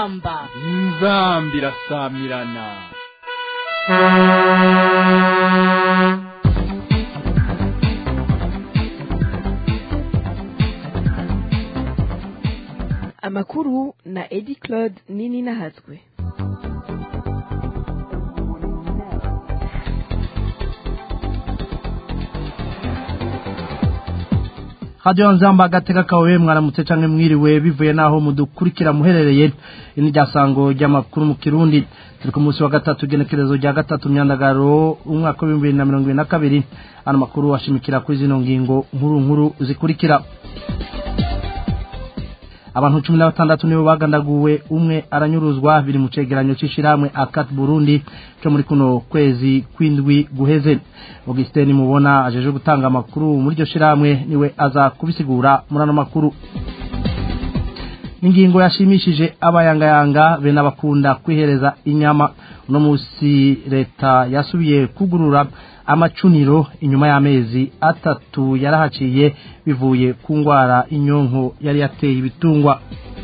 inzamba inzamba irasamirana amakuru na edi claude nini nahatswe hadiyo nzamba agateka kawe mwaramutse canke mwiriwe bivuye naho mudukurikira muherereye ini ryasango ry'amakuru mu kirundi turi ku munsi wa gatatu igenekerezo rya gatatu myandagaro umwaka w'ibihumbi bibiri na mirongo ibiri na kabiri ano makuru ashimikira kuri zino ngingo nkuru nkuru zikurikira abantu cumi na batandatu nibo bagandaguwe umwe aranyuruzwa biri mu cegeranyo c'ishirahamwe akat burundi co muri kuno kwezi kw'indwi guheze augustin mubona ajeje gutanga amakuru muri iryo shirahamwe niwe aza kubisigura muri ano makuru ingingo yashimishije abayangayanga be n'abakunda kwihereza inyama uno musi leta yasubiye kugurura amacuniro inyuma y'amezi atatu yarahaciye bivuye ku ngwara inyonko yari yateye ibitungwa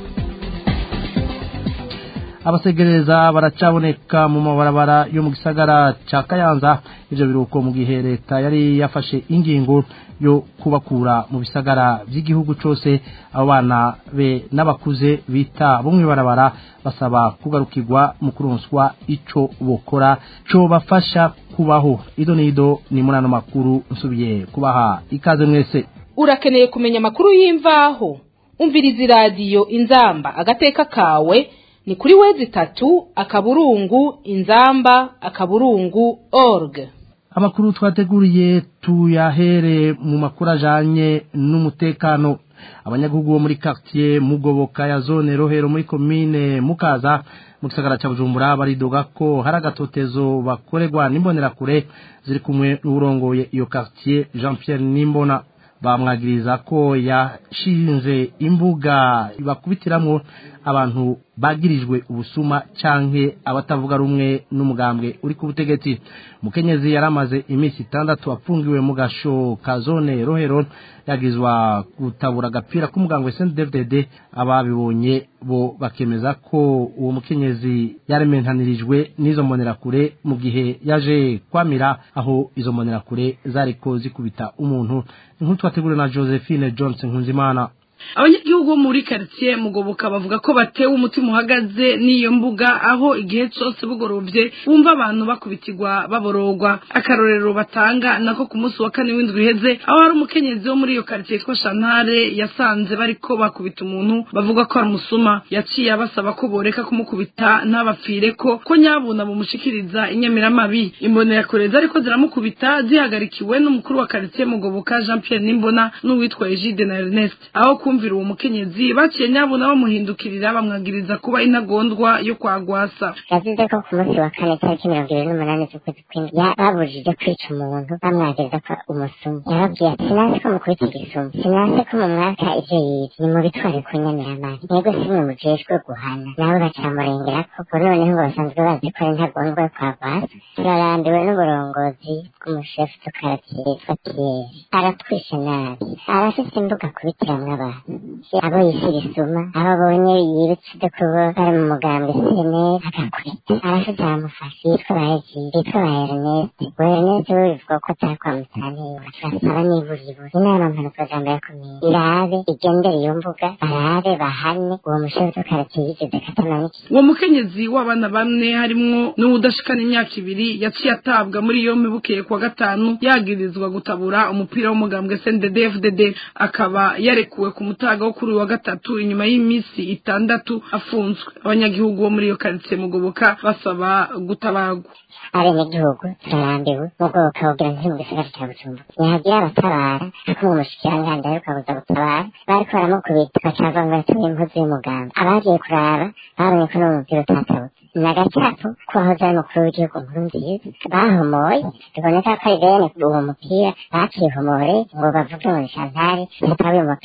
abasegereza baracaboneka mu mabarabara yo mu gisagara ca kayanza ivyo biruko mu gihe leta yari yafashe ingingo yo kubakura mu bisagara vy'igihugu cose abo bana be n'abakuze bita bumwe barabara basaba kugarukirwa mu kuronswa ico bokora co bafasha kubaho ido nido ni muri ano makuru nsubiye kubaha ikaze mwese urakeneye kumenya amakuru y'imvaho umviriza iradiyo inzamba agateka kawe ni kuri wezi itatu akaburungu inzamba akaburungu org amakuru twateguriye tuyahere mu makuru ajanye n'umutekano abanyagihugu bo muri quartier mugoboka ya zone rohero muri komine mukaza mu gisagara ca bujumbura baridoga ko hari agatotezo bakorerwa n'imbonerakure ziri kumwe n'urongoye iyo quartier jean pierre nimbona bamwagiriza ko yashinze imbuga bakubitiramwo abantu bagirijwe ubusuma canke abatavuga rumwe n'umugambwe uri ku butegetsi mukenyezi yaramaze iminsi itandatu apfungiwe mu gasho ka zone rohero yagizwa gutabura agapira k'umugambwe CNDD-FDD ababibonye bo bakemeza ko uwo mukenyezi yarementanirijwe n'izo mbonerakure mu gihe yaje kwamira aho izo mbonerakure zariko zikubita umuntu inkuru twateguriwe na Josephine Johnson Nkunzimana abanyagihugu bo muri karitsiye mugoboka bavuga ko batewe umutima uhagaze n'iyo mbuga aho igihe cyose bugorovye bumva abantu bakubitirwa baborogwa akarorero batanga nako ku munsi wa kane w'indwi iheze aho hari umukenyezi wo muri iyo karitsiye yitwa shantare yasanze bariko bakubita umuntu bavuga ko ari umusuma yaciye abasaba ko boreka kumukubita ntabapfireko ko nyabuna bumushikiriza inyamiramabi imbonerakure zariko ziramukubita zihagarikiwe n'umukuru wa karitsiye mugoboka jean pierre nimbona n'uwitwa egide na ernest aho kumvira uwo mukenyezi baciye nyabuna bamuhindukirira bamwagiriza kuba intagondwa yo kwagwasa yavuze ko ku munsi wa kane tariki mirongo ibiri n'umunani z'ukwezi kw'indwi babujije kwica umuntu bamwagiriza ko umusumu yababwiye ati sinase ko mukubita igisumu sinase ko mu mwaka ivyo yize ni mubitware ku nyamiramari mwebwe simwe mujejwe guhana nawe bacamurengera ko ko noneho ngo basanzwe bazi ko ari intagondwa yo kwagwasa turarambiwe n'uburongozi bw'umushefu tukaratiye yitwa piyeri aratwishe nabi arafise imbuga kubitiramwo abantu abo yishyira isuma abo abonye yibutse kuba bari mu mugambwe sene agakubita arafite aramufasha yitwa ba ejiri yitwa ba ernest uwo ernest we bivuga ko atari kwa musanira turasaba n'iburiburi inama mpanukajambo ya komine irabe igendere iyo mbuga barabe bahane uwo mushefu tukaratiye yigeze katamaniki uwo mukenyezi w'abana bamwe harimwo n'uwudashikana imyaka ibiri yaciye atabwa muri yompi bukeye kuwa gatanu yagirizwa gutabura umupira w'umugambwe sndfdd akaba yarekuwe ku mutaga wo kuri uyu wa gatatu inyuma y'iminsi itandatu afunzwe abanyagihugu bo muri iyo karitsiye mugoboka basaba gutabagwa abenegihugu turarambiwe mu bwoko bugira nti mu gisagara cya bujumbura ntihagira abatabara ariko mu mushikiranganji ariko abuza gutabara bariko baramukubita bacava ngo yatumye impuzu y'umuganga abagiye kuraba babonye ko n'umupira utatabutse ni agacapu k'uwahoze ari umukuru w'igihugu nkuru nziza bahomoye biboneka ko ari bene uwo mupira bakihomore ngo bavuge ngo ni shantari yatawe uyu mupira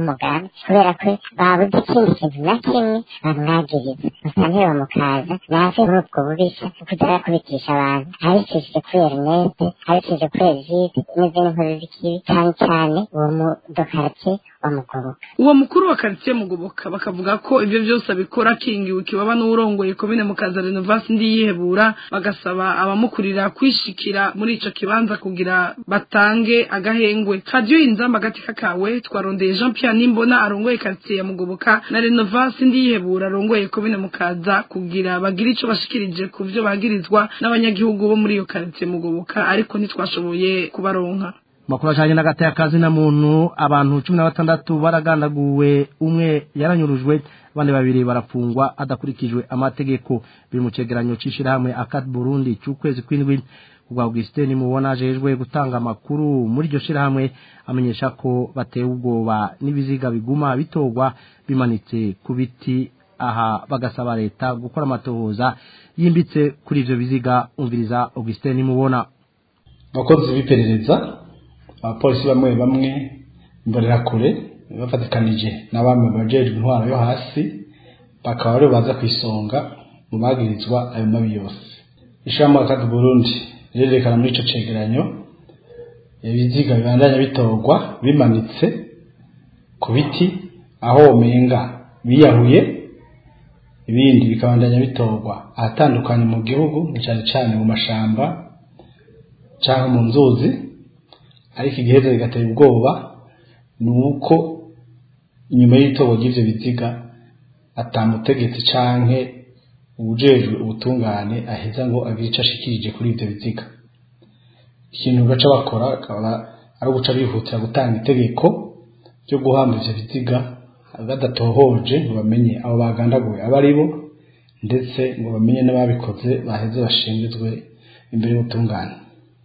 w'umugambi kubera ko babuze ikindi kintu na kimwe bamwagiriza musanteri wa mukaza nave muri ubwo bubisha kuza arakubitisha abantu abicishije kuri erinete abicishije kuri egide n'izindi nkozi z'ikibi cyane cyane uwo mudokarake wa mugoboka uwo mukuru wa karitsiye mugoboka bakavuga ko ibyo byose abikora akingiwe ikibaba n'uwurongoye komine mukaza renovasi ndi yihebura bagasaba abamukurira kwishikira muri ico kibanza kugira batange agahengwe radiyo inzamba agatika kawe twarondeye jean pierre nimbona arongoye karitsiye ya mugoboka na renovasi ndi yihebura arongoye komine mukaza kugira bagire ico bashikirije ku vyo bagirizwa n'abanyagihugu bo muri iyo karitsiye mugoboka ariko ntitwashoboye kubaronka makuru ajanye n'agati y'akazi na muntu abantu cumi na batandatu baragandaguwe umwe yaranyurujwe abandi babiri barafungwa adakurikijwe amategeko biri mu cegeranyo c'ishirahamwe akat burundi c'ukwezi kw'indwi ubwa augustin mubona ajejwe gutanga amakuru muri iryo shirahamwe amenyesha ko batewe ubwoba n'ibiziga biguma bitorwa bimanitse ku biti aha bagasaba leta gukora amatohoza yimbitse kuri ivyo biziga umviriza augustin mubona abakozi b'iperereza abapolisi bamwe bamwe imbonerakure bafatikanije n'abami bajejwe intwaro yo hasi bakaba aribo baza ku isonga mu bagirizwa ayo mabi yose ishirahamwe akadi burundi rirerekana muri ico cegeranyo ibiziga bibandanya bitorwa bimanitse ku biti aho womenga biyahuye ibindi bikabandanya bitorwa ahatandukanye mu gihugu cyane cyane mu mashamba cyangwa mu nzuzi ariko igiheze bigatera ubwoba ni uko inyuma y'itorwa ry'ivyo biziga atamutegetsi canke ubujejwe ubutungane aheza ngo agire ico ashikirije kuri ivyo biziga ikintu baca bakora akaba ari uguca bihutira gutanga itegeko ryo guhamba ivyo biziga badatohoje ngo bamenye abo bagandaguwe abo ari bo ndetse ngo bamenye n'ababikoze baheze bashingizwe imbere y'ubutungane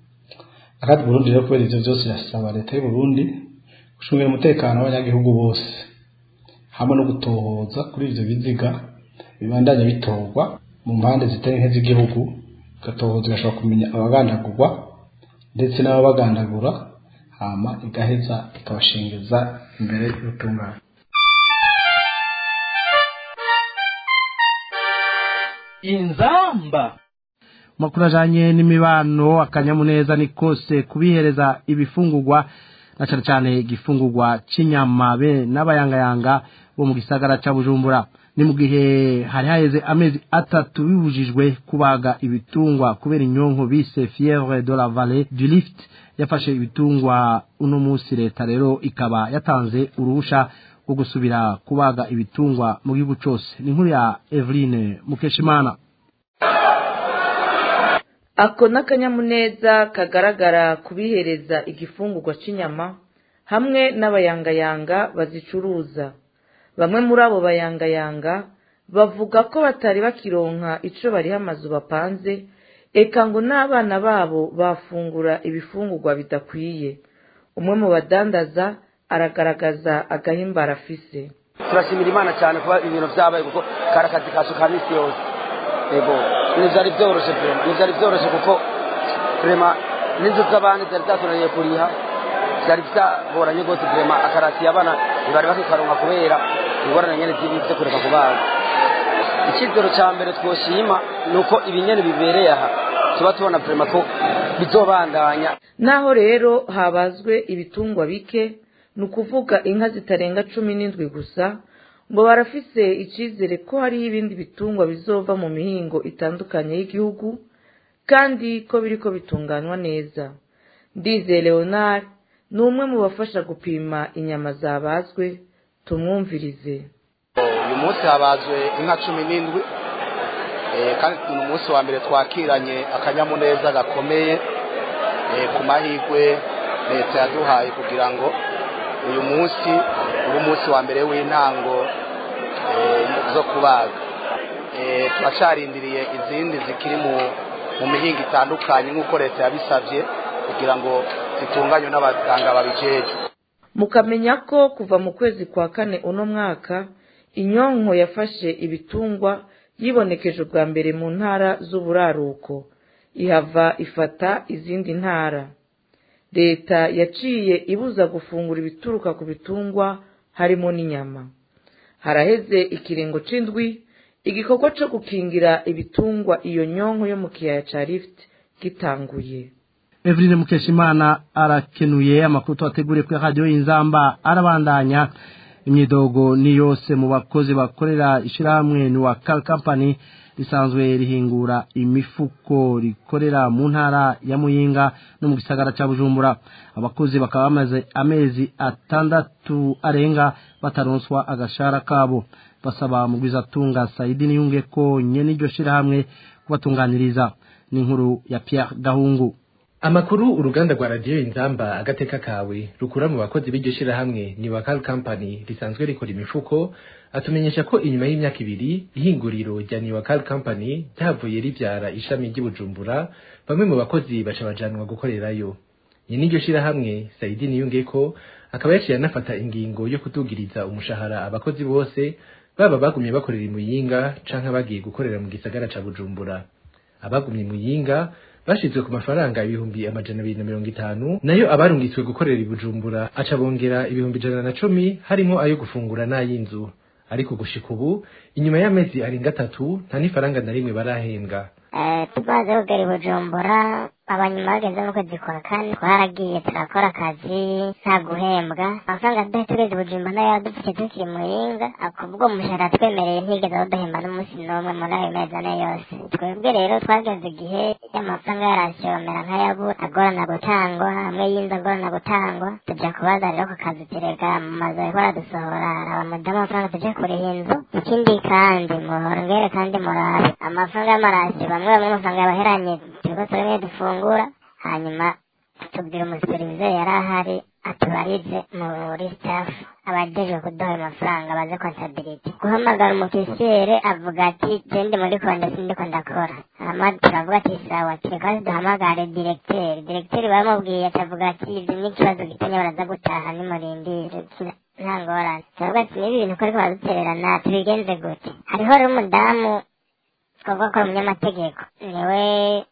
akadi burundi rero kubera ivyo vyose irasaba leta y'u Burundi gucungira umutekano w'abanyagihugu bose hamwe no gutohoza kuri ivyo biziga bibandanya bitorwa mu mpande zitari nke z'igihugu igatohoza igashobora kumenya abagandagurwa ndetse n'ababagandagura hama igaheza ikabashingiza imbere y'ubutungane inzamba makuru ajanye n'imibano akanyamuneza ni kose kubihereza ibifungurwa na cyane cyane igifungurwa c'inyama be n'abayangayanga bo mu gisagara ca Bujumbura ni mu gihe hari haheze amezi atatu bibujijwe kubaga ibitungwa kubera inyonko bise fièvre de la vallée du Lift yafashe ibitungwa uno munsi leta rero ikaba yatanze uruhusha rwo gusubira kubaga ibitungwa mu gihugu cose ni inkuru ya Eveline Mukeshimana ako n'akanyamuneza kagaragara kubihereza igifungurwa cy'inyama hamwe n'abayangayanga bazicuruza bamwe muri abo bayangayanga bavuga ko batari bakironka ico bariho amazu bapanze eka ngo n'abana babo bafungura ibifungurwa bidakwiye umwe mu badandaza aragaragaza agahimbara afise turashimira imana cyane kuba ibintu byabaye kuko kari akazi kacu ka misi yose yego ntibyari byoroshye pe ntibyari byoroshye kuko turema n'inzu z'abandi zari zatunaniye kuriha byari byagoranye rwose turema akarasiye abana ntibari bakikaronka kubera ingorane nyene z'ibi byo kureka kubaga icyizero cya mbere twoshima ni uko ibinyene bibereye aha tuba tubona turema ko bizobandanya naho rero habazwe ibitungwa bike ni ukuvuga inka zitarenga cumi n'indwi gusa ngo barafise icizere ko hariho ibindi bitungwa bizova mu mihingo itandukanye y'igihugu kandi ko biriko bitunganywa neza ndize leonard ni umwe mu bafasha gupima inyama zabazwe tumwumvirize uyu munsi habazwe inka cumi n'indwi kandi ni umunsi wa mbere twakiranye akanyamuneza gakomeye ku mahirwe leta yaduhaye kugira ngo uyu munsi ube umunsi wa mbere w'intango zo kubaga turacarindiriye izindi zikiri mu mihinga itandukanye nk'uko leta yabisabye kugira ngo zitunganywe n'abaganga babijejwe mukamenya ko kuva mu kwezi kwa kane uno mwaka inyonko yafashe ibitungwa yibonekeje ubwa mbere mu ntara z'uburaruko ihava ifata izindi ntara leta yaciye ibuza gufungura ibituruka ku bitungwa harimo n'inyama haraheze ikiringo c'indwi igikorwa co gukingira ibitungwa iyo nyonko yo mu kiyaya ca rift gitanguye Evrine Mukeshimana arakenuye amakuru twateguriye kuri radio Inzamba arabandanya imyidogo ni yose mu bakozi bakorera ishirahamwe ni wa Cal Company risanzwe rihingura imifuko rikorera mu ntara ya Muyinga no mu gisagara ca Bujumbura abakozi bakaba bamaze amezi atandatu arenga bataronswa agashara kabo basaba mugwizatunga Saidi Niyunge ko nyene iryo shirahamwe kubatunganiriza ni inkuru ya Pierre Gahungu Amakuru uruganda rwa radio Inzamba agateka kawe rukura mu bakozi b'iryo shirahamwe ni Wakal Company risanzwe rikora imifuko atumenyesha ko inyuma y'imyaka ibiri ihinguriro rya Ni Wakal Company ryavuye rivyara ishami ry'Ibujumbura bamwe mu bakozi baca bajanwa gukorerayo nyine iryo shirahamwe Saidi Niyungeko akaba yaciye anafata ingingo yo kutugiriza umushahara abakozi bose baba bagumye bakorera imuyinga canke bagiye gukorera mu gisagara ca Bujumbura abagumye imuyinga bashizwe ku mafaranga ibihumbi amajana abiri na mirongo itanu nayo abarungitswe gukorera ibujumbura aca bongera ibihumbi ijana na cumi harimo ayo gufungura n'ay'inzu ariko gushika ubu inyuma y'amezi arenga atatu nta n'ifaranga na rimwe barahembwa tumaze kugera i bujumbura abanyuma bageze mu kwezi kwa kane twaragiye turakora akazi nta guhembwa amafaranga tudahe tugeze i bujumbura nayo yadufashe tukiri muringa akubwo umushahara twemereye ntigeze awuduhemba n'umunsi n'umwe muri ayo mezi ane yose twebwe rero twageze igihe y'amafaranga yarashomera nk'ayabura agorana gutangwa hamwe y'inzu agorana gutangwa tuja kubaza rero ku kazi turega mu mazu bariko baradusohora hari abamudamu amafaranga tuje kuriha inzu ikindi kandi muhongere kandi murabe amafaranga y'amarasi bamwe bamwe amafaranga yabaheranye turiko turimwe dufungura hanyuma tubwira umusuperivizeri yari ahari atubarize muri staff abajejwe kuduha ayo mafaranga baze kontabilite guhamagara umufisiyere avuga ati je ndi muri konde sindiko ndakora hama turavuga ati sawa tureka duhamagare diregiteri diregiteri bamubwiye atavuga ati ivyo ni ikibazo gitanya baraza gutaha nimurindire nta ngorane turavuga ati niba ibintu ko ariko baradutererana tubigenze gute hariho rero umudamu twavuga ko ari umunyamategeko niwe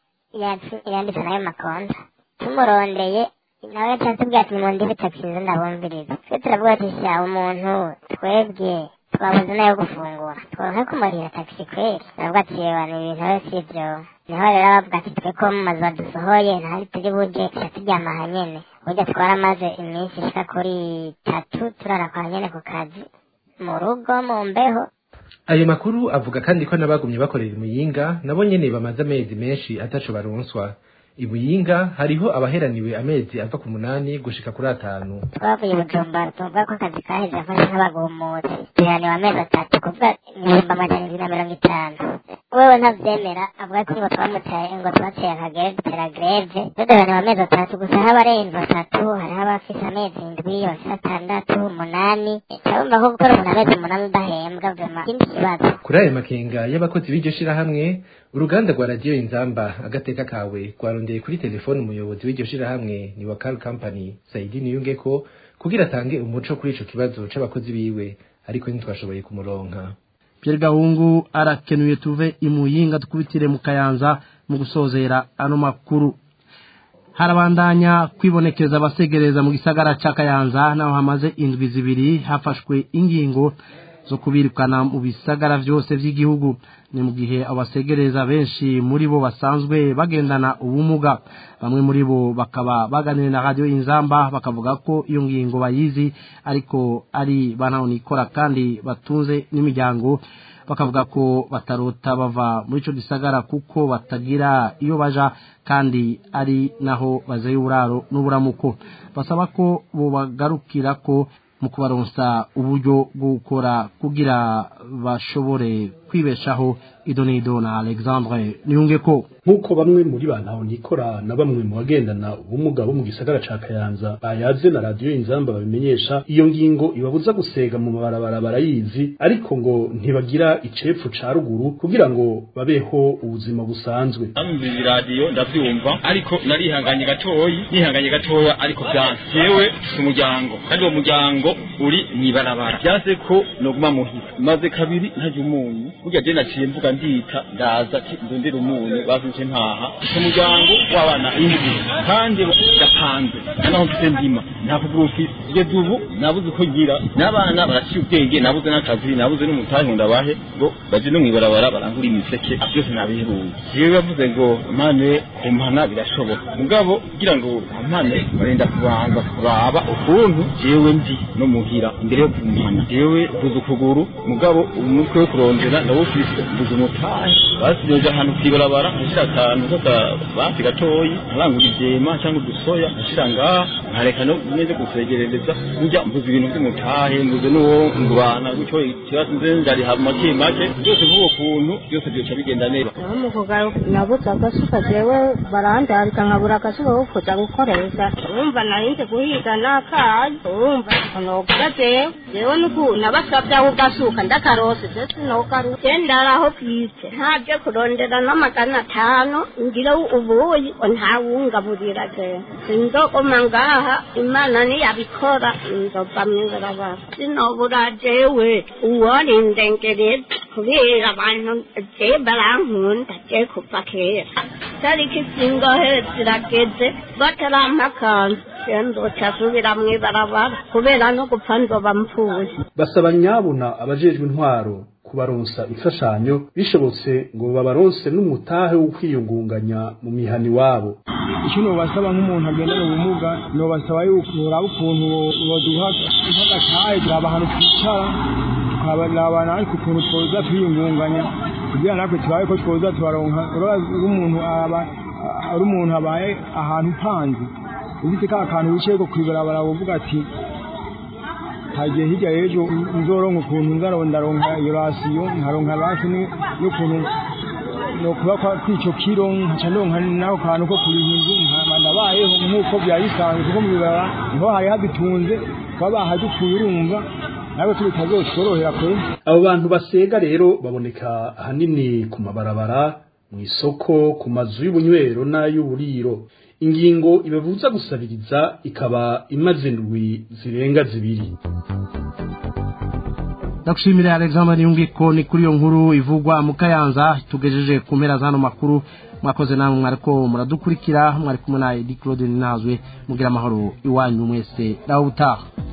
yanditse nayo makonta tumurondeye nawe yaciye atubwira ati nimundebe taxi nze ndabumviriza twe turavuga ati sha umuntu twebwe twabuze nayo gufungura tworonke kumurira taxi kweri turavuga ati yewe ni ibintu rero si ivyo niho rero bavuga ati twe ko mu mazu badusohoye ntahari turi buje tuca turyama aha nyene burya twaramaze iminsi ishika kuri itatu turara kwa nyene ku kazi mu rugo mu mbeho ayo makuru avuga kandi ko n'abagumye bakorera imuyinga nabo nyene bamaze amezi menshi ataco baronswa imuyinga hariho abaheraniwe amezi ava ku munani gushika kuri atanu twavuye bujumbura tuvuga ko akazi kaheze afashe nk'abagumutsi duheraniwe amezi atatu kuvuga ibihumbi amajana ibiri na mirongo itanu wewe ntavyemera avuga ko ngo twamutaye ngo twateye akagere dutera greve duheraniwe amezi atatu gusa haba arenze atatu hariho abafise amezi indwi abafise atandatu umunani turabumva ko gukora umuntu amezi umunani udahembwa vema ikindi kibazo kuri ayo makenga y'abakozi b'iryo shirahamwe uruganda rwa radiyo inzamba agateka kawe rwarondeye kuri telefone umuyobozi w'iryo shirahamwe ni wakal company saidi niyungeko kugira atange umuco kuri ico kibazo c'abakozi biwe ariko ntitwashoboye kumuronka Pierre Gahungu arakenuye tuve imuyinga dukubitire mu kayanza mu gusozera ano makuru harabandanya kwibonekeza abasegereza mu gisagara ca kayanza naho hamaze indwi zibiri hafashwe ingingo zo kubirukana mu bisagara vyose vy'igihugu ni mu gihe abasegereza benshi muri bo basanzwe bagendana ubumuga bamwe muri bo bakaba baganiriye na radio inzamba bakavuga ko iyo ngingo bayizi ariko ari bantahonikora kandi batunze n'imiryango bakavuga ko batarota bava muri ico gisagara kuko batagira iyo baja kandi ari naho bazeye uburaro n'uburamuko basaba ko bobagarukira ko mu kubaronsa uburyo bwo gukora kugira bashobore kwibeshaho idonido na alexandre niyunge ko nk'uko bamwe muri ba nikora na bamwe mu bagendana ubumuga bo mu gisagara ca kayanza bayaze na radiyo inzamba babimenyesha iyo ngingo ibabuza gusega mu mabarabara barayizi ariko ngo ntibagira icepfu ca ruguru kugira ngo babeho ubuzima busanzwe namvira iradiyo ndavyumva ariko narihanganye gatoyi nihanganye gatoya ariko vyanse jewe si umuryango kandi uwo muryango uri mw'ibarabara vyanse ko noguma muhira maze kabiri ntarya umunyu burya je naciye mvuga ndita ndaza ati ndondera umunyu bazinje ntaha ku muryango w'abana indwi kandi yapanze naho mfite ndima nta kugura ufise kugeza ubu nabuze uko ngira n'abana baraciye ubwenge nabuze n'akazi nabuze n'umutahe ngo ndabahe ngo baje no mw'ibarabara barangura imiseke byose nabiheruye jewe bavuze ngo mpane kumpana birashoboka mugabo kugira ngo mpane barenda kubanza kuraba ukuntu jewe ndi no muhira imbere yo kumpana jewe mbuze ukuguru mugabo umutwe wo kurondera ndawufise mbuze umutahe basigeje ahantu kw'ibarabara nshira akantu k'akabati gatoyi nkarangura ivyema cyangwa udusoya nshira ngaha nkareka no neze gusegerereza burya mbuze ibintu by'umutahe mbuze n'uwo ngurana gutyo ikibazo nze ndariha make make byose vuba kuntu byose byoca bigenda neza mu kugaruka nabuze agasuka jewe barandabika nkabura agasuka ko kuja gukoresha urumva narinze guhiga n'akayi urumva nogura jewe jewe nuku nabasavye aho ugasuka ndakarose je sinogaruka je ndaraho bwite ntaje kurondera n'amagana atanu ngira ubuyi ntawungaburira jewe sinzogoma ngaha imana niyabikora nzova mw'ibarabara sinobura jewe uworindengereza kubera abantu je barankunda je kuva kera tariki zingohe zirageze batarampa akanzu je nzoca asubira mw'ibarabara kubera no gupfa nzoba mpfuye basaba nyabuna abajejwe intwaro kubaronsa imfashanyo bishobotse ngo babaronse n'umutahe wo kwiyungunganya mu mihani wabo icyo nobasaba nk'umuntu agendana ubumuga nobasaba yuko uraba ukuntu boduha nk'agatahe turaba ahantu twicara tukaraba natwe ukuntu twoza twiyungunganya kugira natwe tubaye ko twoza tubaronka umuntu aba ari umuntu abaye ahantu upanze ufite ka kantu wicaye ko kwibarabara uvuga ati hagiye hirya y'ejo nzoronka ukuntu nzarondaronka iyo rasiyo nkaronka rasi n'ukuntu nokuba kw'ico kiro nkaca ndonka n'ako kantu ko kuriha inzu nkaba ndabayeho nk'uko byari bisanzwe kuko mu bibara niho hari hadutunze kuba bahadukuye urumva nawe turi tazotworohera kure abo bantu basega rero baboneka ahanini ku mabarabara mu isoko ku mazu y'ubunywero n'ay'uburiro ingingo ibabuza gusabiriza ikaba imaze indwi zirenga zibiri ndagushimira alexander yungiko ni kuri iyo nkuru ivugwa mu kayanza tugejeje ku mpera z'ano makuru mwakoze namwe mwariko muradukurikira mwari kumwe na edi claude ninazwe mugira amahoro iwanyu mwese nawe utaha